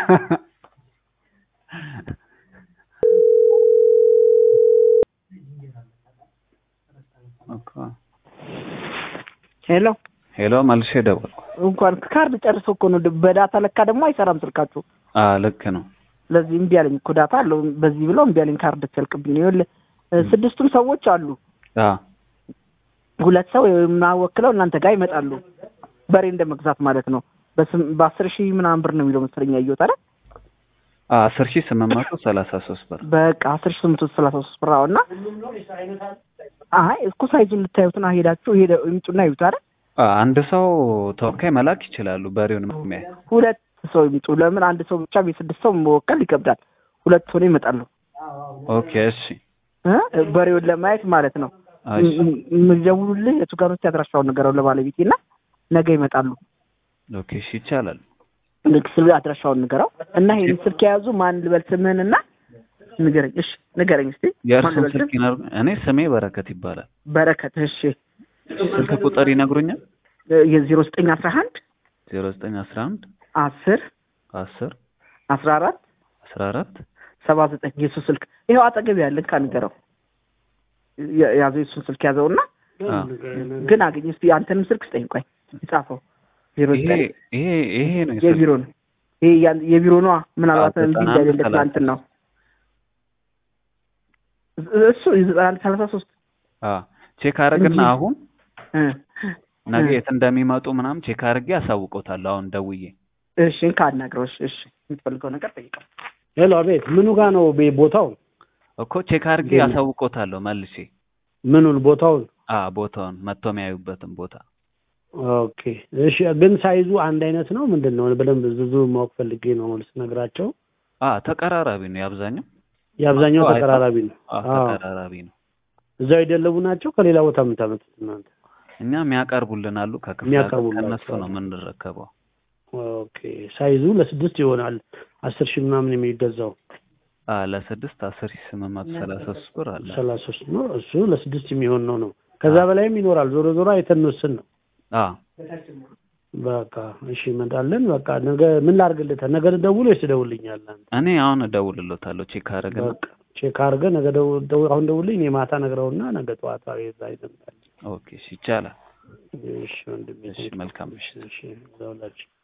ሄሎ ሄሎ መልሼ ደወልኩ። እንኳን ካርድ ጨርሶ እኮ ነው በዳታ ለካ ደግሞ አይሰራም ስልካችሁ። አ ልክ ነው። ስለዚህ እምቢ አለኝ እኮ ዳታ አለው በዚህ ብለው እምቢ አለኝ። ካርድ ሲያልቅብኝ ነው። ይኸውልህ ስድስቱም ሰዎች አሉ። አ ሁለት ሰው የምናወክለው እናንተ ጋር ይመጣሉ። በሬ እንደ መግዛት ማለት ነው። በስም በአስር ሺህ ምናምን ብር ነው የሚለው መሰለኝ ያየሁት አይደል? አ አስር ሺህ ስምንት መቶ ሰላሳ ሶስት ብር በቃ አስር ሺህ ስምንት መቶ ሰላሳ ሶስት ብር አዎ። እና አይ እኮ ሳይዙን ልታዩትና ሄዳችሁ ሄደ ይምጡና ይዩት አይደል? አ አንድ ሰው ተወካይ መላክ ይችላሉ። በሬውን የሚያይ ሁለት ሰው ይምጡ። ለምን አንድ ሰው ብቻ የስድስት ሰው መወከል ይከብዳል። ሁለት ሆነው ይመጣሉ ኦኬ እሺ እ በሬውን ለማየት ማለት ነው። እሺ የምደውሉልህ የቱ ጋር ነው አድራሻውን ንገረው ለባለቤቴ እና ነገ ይመጣሉ። ኦኬ እሺ ይቻላል። ልክ ስል አድራሻውን ንገረው እና ይሄን ስልክ የያዙ ማን ልበል ስምህን እና ንገረኝ። እሺ ንገረኝ እስቲ ማን የእርሱን ልበል ስልክ ስም? ይነግሩ። እኔ ስሜ በረከት ይባላል። በረከት። እሺ ስልክ ቁጥር ይነግሩኛል። የዜሮ ዘጠኝ አስራ አንድ ዜሮ ዘጠኝ አስራ አንድ አስር አስር አስራ አራት አስራ አራት ሰባ ዘጠኝ የሱ ስልክ ይኸው አጠገብ ያለን ካንገረው ያዘው የሱን ስልክ ያዘውና አ ግን አገኝ እስቲ አንተንም ስልክ ስጠኝ። ቆይ የጻፈው ዜሮ ይሄ ዘጠኝ ይሄ ይሄ ነው የስልክ የቢሮ ነው ይሄ ያን- የቢሮ ነዋ። ምናልባት አዎ፣ እንዲህ ዘጠና እንዳይል አንድ እንደ ትናንት ነው እሱ የዘጠና አንድ ሰላሳ ሶስት አ ቼክ አረግና እንጂ- አሁን እ ነገ እ የት እንደሚመጡ ምናምን ቼክ አድርጌ አሳውቆታለሁ። አሁን ደውዬ እሺ እንካ አናግረው። እሺ እሺ የምትፈልገው ነገር ጠይቀው። ሄሎ፣ አቤት። ምኑ ጋ ነው ቤ- ቦታው? እኮ ቼክ አድርጌ አሳውቆታለሁ መልሼ። ምኑን? ቦታውን? አ ቦታውን መጥቶ የሚያዩበትን ቦታ ኦኬ። እሺ፣ ግን ሳይዙ አንድ አይነት ነው ምንድን ነው? በደንብ ብዙ ማወቅ ፈልጌ ነው ስነግራቸው። አ ተቀራራቢ ነው የአብዛኛው የአብዛኛው አዎ፣ አይተው። ተቀራራቢ ነው። አ አዎ። ተቀራራቢ ነው። እዛው የደለቡ ናቸው። ከሌላ ቦታ የምታመጡት እናንተ? እኛ የሚያቀርቡልን አሉ ከክፍለ ሀገር የሚያቀርቡላቸው ከእነሱ ነው አሉ። የምንረከበው። ኦኬ። ሳይዙ ለስድስት ይሆናል አስር ሺህ ምናምን የሚገዛው አ ለስድስት አስር ሺህ ስምንት መቶ ሰላሳ ሶስት ብር አለ። ሰላሳ ሶስት ነው። እሱ ለስድስት የሚሆን ነው ነው። ከዛ በላይም ይኖራል። ዞሮ ዞሮ አይተን እንወስን ነው። አ በቃ እሺ፣ እመጣለን። በቃ ነገ ምን ላድርግልህ? ነገ ልደውል ወይስ ትደውልልኛለህ አንተ? እኔ አሁን እደውልሎታለሁ ቼክ አደረግና በቃ ቼክ አድርገህ ነገ ደው- ደው- አሁን ደውልኝ። እኔ ማታ ነግረውና ነገ ጠዋት እዛ ይዘምጣል። ኦኬ እሺ ይቻላል። እሺ ወንድሜ፣ እሺ መልካም ምሽት። እሺ ደውላችሁ